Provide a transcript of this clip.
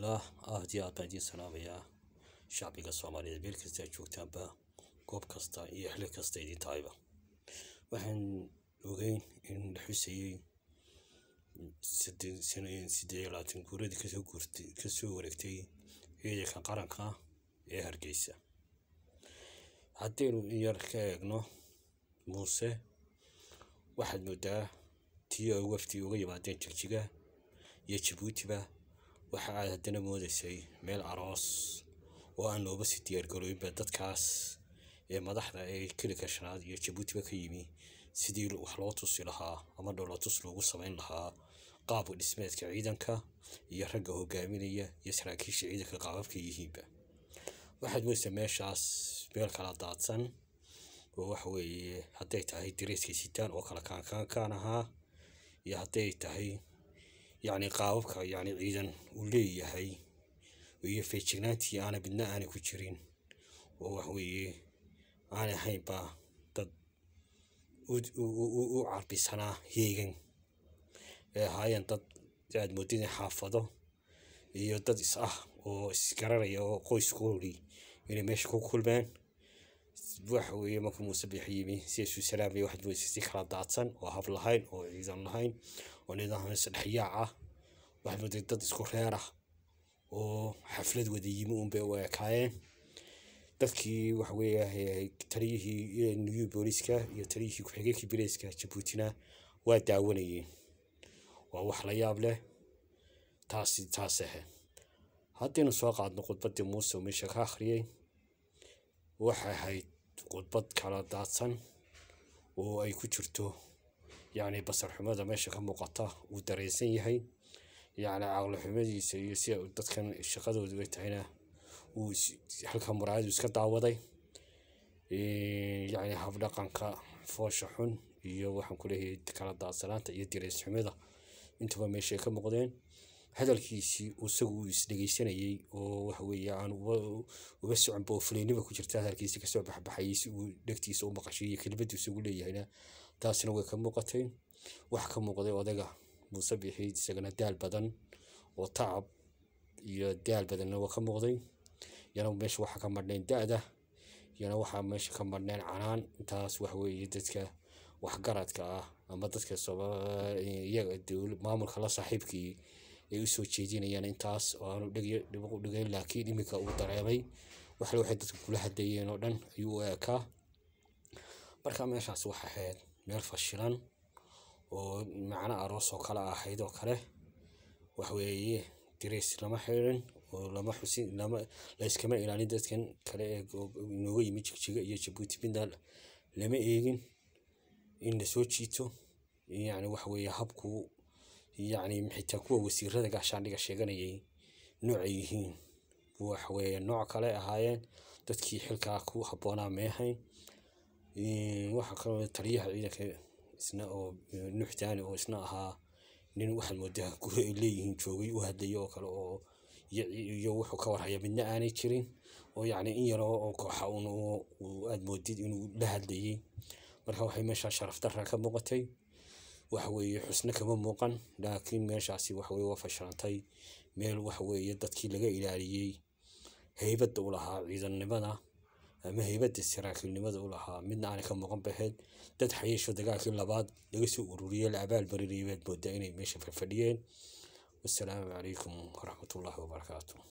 bismillaah aad iyo aad baan idiin salaamayaa shacbiga soomaaliyeed meel kasta aad joogtaanba goob kasta iyo xili kasta idin tahayba waxaan ogeyn in la xusayey sideed iyo labaatan guuradii kasoo guurtay kasoo wareegtay ciidanka qaranka ee hargeysa haddaynu in yar ka eegno muuse waxaad moodaa tii ay wafdi uga yimaadeen jigjiga iyo jabuutiba waxa aad haddana moodaysay meel aroos oo aan looba sii diyaargarooyinba dadkaas ee madaxda ee kelika shanaad iyo jabuutiba ka yimi sidii wax loo tusi lahaa ama dhowlatus loogu samayn lahaa qaabka dhismeedka ciidanka iyo ragga hogaaminaya iyo saraakiisha ciidanka qaababka yihiinba waxaad moodaysaa meeshaas meel kala daadsan oo waxa weeye hadday tahay dareeskay sitaan oo kala kaankaankaan ahaa iyo hadday tahay yacni qaababka yacni ciidan uu leeyahay iyo feejignaantii aana midna aanay ku jirin oo wax weeye aanay ahaynba dad u carbisanaa heegan ee ahaayeen dad aad moodid in xaafado iyo dad is ah oo isgararaya oo qoyskoodii inay meesha ku kulmeen waxa weeye marka muuse bixi yimi si isu salaamaya waxaad moodaysa si kala daadsan oo hab lahayn oo ciidan lahayn oo nidaam isdhexyaac ah waxaad mooday dad isku reer ah oo xaflad wada yimi unbay u ekaayeen dadkii waxa weeye taliyihii new booliska iyo taliyihii ku-xigeenkii bilayska jabuutina waa daawanayeen waa wax la yaab leh taasi taas ahe haddaynu soo qaadno khudbaddii muuse oo meesha ka akhriyey waxay ahayd khudbad kala daadsan oo ay ku jirto yacni basar xumada meesha ka muuqata uu dareensan yahay yacni caqli xumadiisa iyo si dadkan shaqadoodu ay tahayna uu halka muraayadu iska daawaday yacni habdhaqanka foosha xun iyo waxaan ku leeyahay kala daadsanaanta iyo darees xumada intuba meeshay ka muuqdeen hadalkiisii isagu uu isdhegeysanayey oo waxa weeye aan uga soconba oo fuleynima ku jirta hadalkiisii kasoo baxbaxayay si uu dhegtiisa u maqashay iyo kelimadiisa ugu leeyahayna taasina way ka muuqatay wax ka muuqday odayga muuse bixi isagana daal badan oo tacab iyo daal badanna waa ka muuqday yana meesha waxa ka madhneen da-da yana waxaa meesha ka madhneen canaan intaas waxa weeye dadka waxgaradka ah ama dadka iyaga maamulka la saaxiibkii ay u soo jeedinayaan intaas oo aanu dhibu dhigayn laakiin iminka uu dareemay waxle waxay dadka kula hadlayeen oo dhan ayuu u eekaa marka meeshaas waxay ahayd meel fashilan oo macno aroos oo kale ahayd oo kale waxweeye darees lama xirin oo lama xusin lama layskama ilaalin dadkan kale ee inooga yimi jigjiga iyo jabuuti midna lama eegin in lasoo jiito yacni waxa weeye habku yacni xitaa kuwa wasiirada gaashaandhiga sheeganayay noocay yihiin waxa weeye nooc kale ahaayeen dadkii xilkaa ku habboonaa meehayn waxaa kaloo taliyaha ciidanka isna oo nuxdaani oo isna ahaa nin waxaad moodaa guri ay leeyihiin joogay u hadlaya oo kale oo iyo wuxuu ka warhaya midna aanay jirin oo yacni in yaroo oo kooxa un aad moodid inuu la hadlayay marka waxay meeshaa sharaf darra ka muuqatay waxa weeye xusno kama muuqan laakiin meeshaasi waxa weye waa fashilantay meel waxa weeye dadkii laga ilaaliyey heybadda u lahaa ciidannimada ama heybadda saraakiilnimada u lahaa midna aanay ka muuqan baheed dad xayeesho dagaalkii labaad laga soo ururiyey la abaal barinayay baad moodaa inay meesha fadhiyeen wassalaamu calaykum waraxmatullaahi wabarakaatu